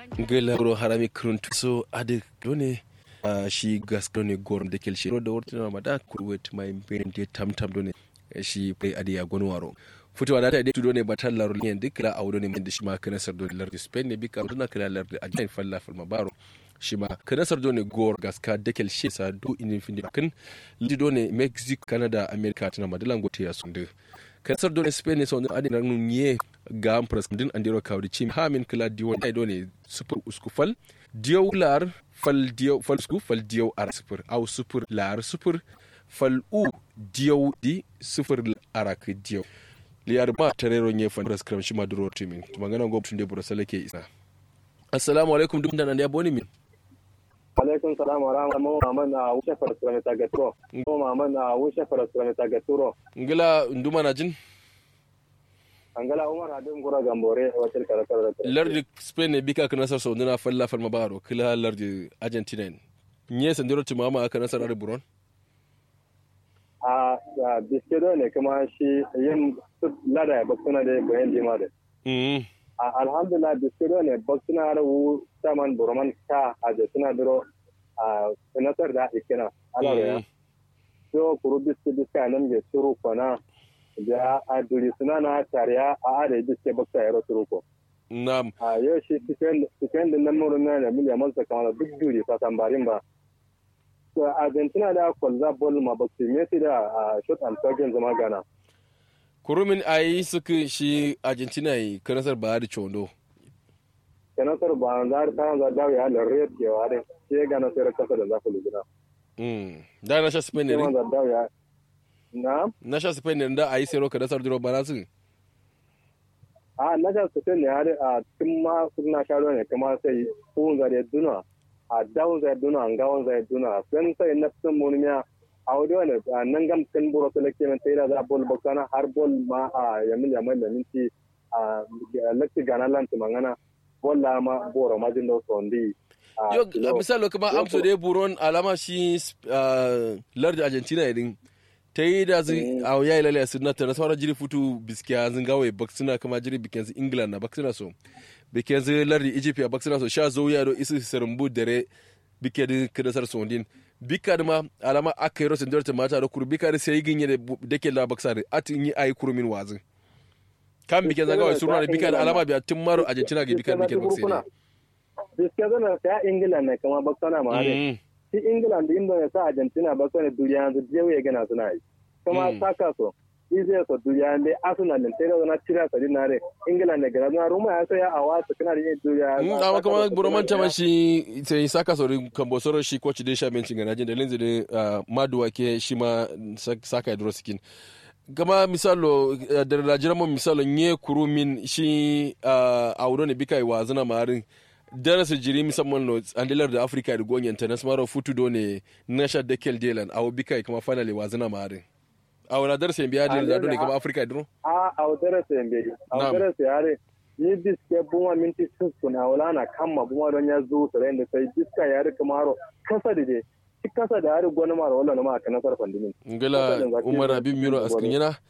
gela ro harami kruntu so ade done a shi gas done gor de kel shiro da wortina ma da kurwet mai ben de tam tam done shi pay ade ya gon waro futuwa da ta de done batal laro ne dik la awdo ne min de shi ma kana sar done lar spain ne bika duna kala lar a jain falla fal mabaro shi ma kana sar done gor gas ka de kel shi sa do in fin kan lidi done mexico canada america tana madalan gote ya sunde kasar dole spain ne sau adi na nunye ga amfras din andiro kawri chim hamin kala diwo ai dole super usku fal diyo lar fal diyo fal usku fal diyo ar super au super lar super fal u diyo di super arak diyo liyar ma tarero nye fan ras kram shima duro timin magana go tunde bura salake isa assalamu alaikum dum dan ya boni min alaikum salam wa rahmatullahi wa barakatuh na wuce farasura ta gaturo ko mama na wuce farasura ta gaturo ngila nduma na jin angala umar hadin gura gambore wacce karakar da lardi spain ne bika kana sar saudina falla fal mabaro kila lardi argentina nye sandiro timama aka nasar ari buron a biskido ne kuma shi yin lada ya baksuna da bayan jima da alhamdulillah biskido ne baksuna da wu saman burman ka a da suna duro a sanatar da ikina ala ya so kuru biski biska nan ge suru kona da a duri suna na tariya a ada biske baksa ya suru ko na'am a yau shi cikin da nan murin na da miliyan mansa kamar duk duri ta tambarin ba to argentina da kwalza bol ma baksi messi da shot and target zama gana kurumin ayi suka shi argentina yi kanasar ba da chondo kanasar ba za ta za da ya da red ke wa din sai gana sai kasa da zaku lugina mm da na sha spain ne za da ya na na sha spain ne da ayi sai ro kanasar duro ba su a na sha spain ne har a tun ma suna sha ne kuma sai ko za da duna a dawon zai duna an gawon zai duna sun sai na sun munmiya a wadi wani nan gam kan buro su lake min sai da za bol bakana har bol ma a yamin yamin da minti a lakci gana lanti mangana bol la ma boro majin da su wandi yo misalo kuma amso dai buron alama shi lardi argentina idin ta yi da zai a yayi lalaya su na tana sauran jiri futu biskiya zin gawai baksuna kama jiri bikin su england na baksuna so bikin su lardi egypt ya baksuna so sha zo ya do isu sarumbu dare bike da kadasar sondin bika da ma alama aka yi rosin dorta mata da kuru bika da sai ginye da ke la baksa da atin yi ayi kurumin wazin kan bikin zagawai suna da bika da alama biya tun maro argentina ga bika da bikin baksa ne biskiya zana ta england ne kama baksana ma ne shi england da inda sa argentina baksana duniya yanzu jewu ya gana suna yi kuma saka so izai so duniya ne arsenal ne tare na tira sa dinare england ne gara na roma ya saya a wasu kana da yin duniya mm amma kuma buroman ta mashi sai saka so kambo soro shi coach de shamen cin gana da linzi da maduwa ke shi ma saka dro skin kama misalo da rajira mo misalo nye kurumin shi a wuro ne bikai wa zana marin darasa jiri musamman no andilar da afirka da gonyen ta nasmaro futu do ne nasha da kel delan awo bikai kama finally wa zana marin a wani darasa yin biya da ne kama afirka duro a a darasa yin biya a darasa yare ni biske buma minti sun a wala na kama buma don ya zo su da sai biska yare kamaro kasa da dai shi kasa da yare gwani mara wala na ma ka nasar fandimin ngala umar abin miro askin yana